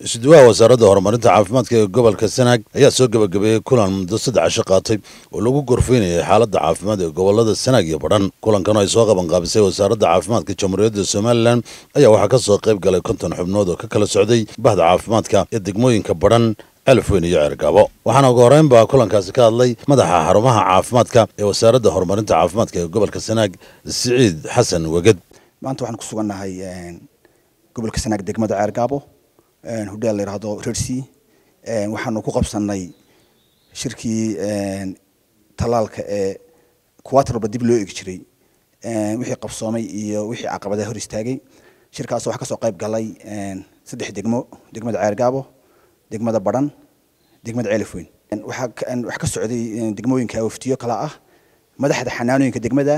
isuduwaha wasaaradda horumarinta caafimaadka ee gobolka sanaag ayaa soo gebagabeeyey kulan muddo saddex cisho qaatay oo lagu gorfeynayay xaaladda caafimaad ee gobolada sanaag iyo badhan kulankan oo ay soo qabanqaabisay wasaaradda caafimaadka jamhuuriyadda somalilan ayaa waxaa ka soo qayb galay konton xubnood oo ka kala socday bahda caafimaadka ee degmooyinka badhan alafweyn iyo ceergaabo waxaana ugu horreynba kulankaasi ka hadlay madaxa xarumaha caafimaadka ee wasaaradda horumarinta caafimaadka ee gobolka sanaag siciid xasan weged maanta waxaan ku sugannahay gobolka sanaag degmada ceergaabo hudheel la yidhaahdo rersi waxaanu ku qabsanay shirkii tallaalka ee kuwaatarba dib loo egi jiray wixii qabsoomay iyo wixii caqabadaha hor istaagay shirkaas waxaa kasoo qayb galay saddex degmo degmada ceergaabo degmada badhan degmada ceelafweyn waxaa wax ka socday degmooyinka waftiyo kala ah madaxda xanaanooyinka degmada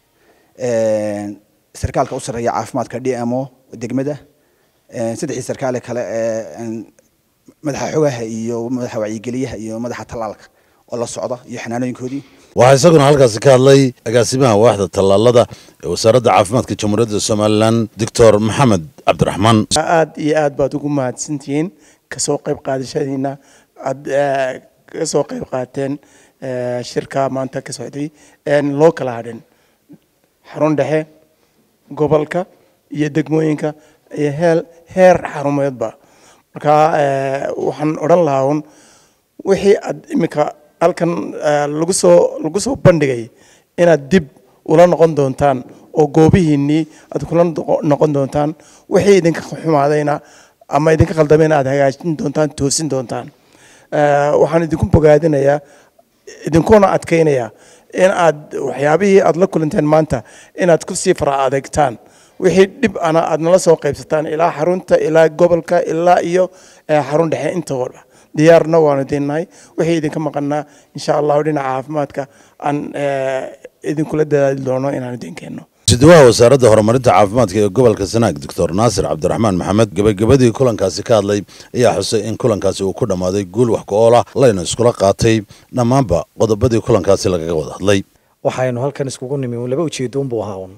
sarkaalka u sarreeya caafimaadka d m o degmada saddexdii sarkaale kale ee madaxa xogaha iyo madaxa wacyigeliyaha iyo madaxa tallaalka oo la socda iyo xanaanooyinkoodii waxaa isaguna halkaasi ka hadlay agaasimaha waaxda tallaalada ee wasaaradda caafimaadka jamhuuriyadda somalilan doctor maxamed cabdiraxmaan aad iyo aad baad ugu mahadsantihiin kasoo qayb qaadashadiina aad kasoo qayb qaateen shirka maanta ka socday loo kala hadhin xarun dhexe gobolka iyo degmooyinka iyo heel heer xarumeedba marka waxaan odhan lahaa un wixii aad iminka halkan lagu soo lagu soo bandhigay inaad dib ula noqon doontaan oo goobihiinnii aad kula noqon doontaan wixii idinka xumaadayna ama idinka khaldamayna aad hagaajin doontaan toosin doontaan waxaan idinku bogaadinayaa idinkuna adkaynayaa in aad waxyaabihii aad la kulanteen maanta inaad kusii fara adeegtaan wixii dhib ana aad nala soo qaybsataan ilaa xarunta ilaa gobolka ilaa iyo xarun dhexe intooda diyaarna waanu idinnahay wixii idinka maqanaa insha allahu dhinaca caafimaadka aan idinkula dadaali doono inaan idin keenno isuduwaha wasaaradda horumarinta caafimaadka ee gobolka sanaag doctor naasir cabdiraxmaan maxamed gebagabadii kulankaasi ka hadlay ayaa xusay in kulankaasi uu ku dhammaaday guul wax ku-ool ah layna iskula qaatay dhammaanba qodobadii kulankaasi lagaga wada hadlay waxaynu halkan iskugu nimi laba ujeedoon buu ahaa un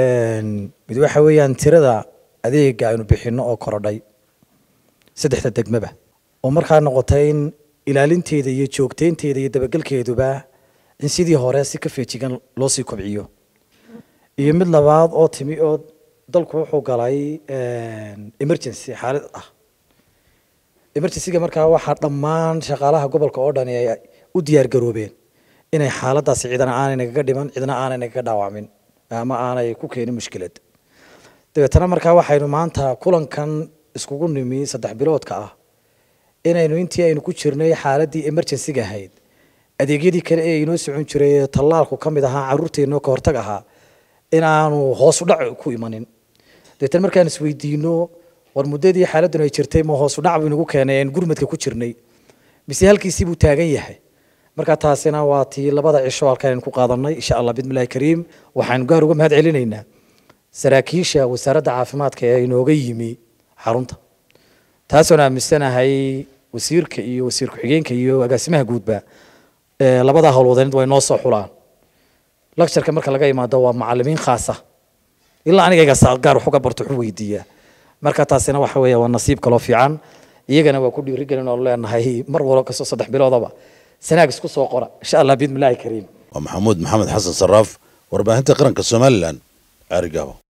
mid waxa weeyaan tirada adeega aynu bixinno oo korodhay saddexda degmaba oo markaa noqotay in ilaalinteeda iyo joogteynteeda iyo dabagelkeeduba in sidii hore si ka feejigan loo sii kobciyo iyo mid labaad oo timi oo dalku wuxuu galay emergency xaalad ah emergencyga markaa waxaa dhammaan shaqaalaha gobolka oo dhani ay u diyaar garoobeen inay xaaladaasi cidana aanay nagaga dhiman cidna aanay nagaga dhaawacmin ama aanay ku keenin mushkilad dabeetana markaa waxaynu maanta kulankan iskugu nimi saddex biloodka ah inaynu intii aynu ku jirnay xaaladii emergencyga ahayd adeegyadii kale ee inoo socon jiray tallaalku ka mid ahaa caruurteenno ka hortag ahaa inaanu hoos u dhac ku imanin dabeetana markaan isweydiino war muddadii xaaladdan ay jirtay ma hoos u dhac buu inagu keenay aan gurmadka ku jirnay mise halkiisii buu taagan yahay marka taasina waa tii labada cisho halkan aynu ku qaadanay insha allah bismillahi kariim waxaanu gaar uga mahad celinaynaa saraakiisha wasaaradda caafimaadka ee inooga yimi xarunta taasoon aaminsanahay wasiirka iyo wasiir ku-xigeenka iyo agaasimaha guudba labadaa howlwadeynad way noo soo xulaan lectureka marka laga imaado waa macalimiin khaasa ilaa anigayga gaar wax uga barto wuxuu weydiiyaa marka taasina waxa weeye waa nasiib kaloo fiican iyagana waa ku dhiirigelin oo leenahay mar walba kastoo saddex biloodaba sanaag isku soo qora insha allah biidmillahi kariim waa maxamuud maxamed xasan saraaf warbaahinta qaranka somalilan ceerigaabo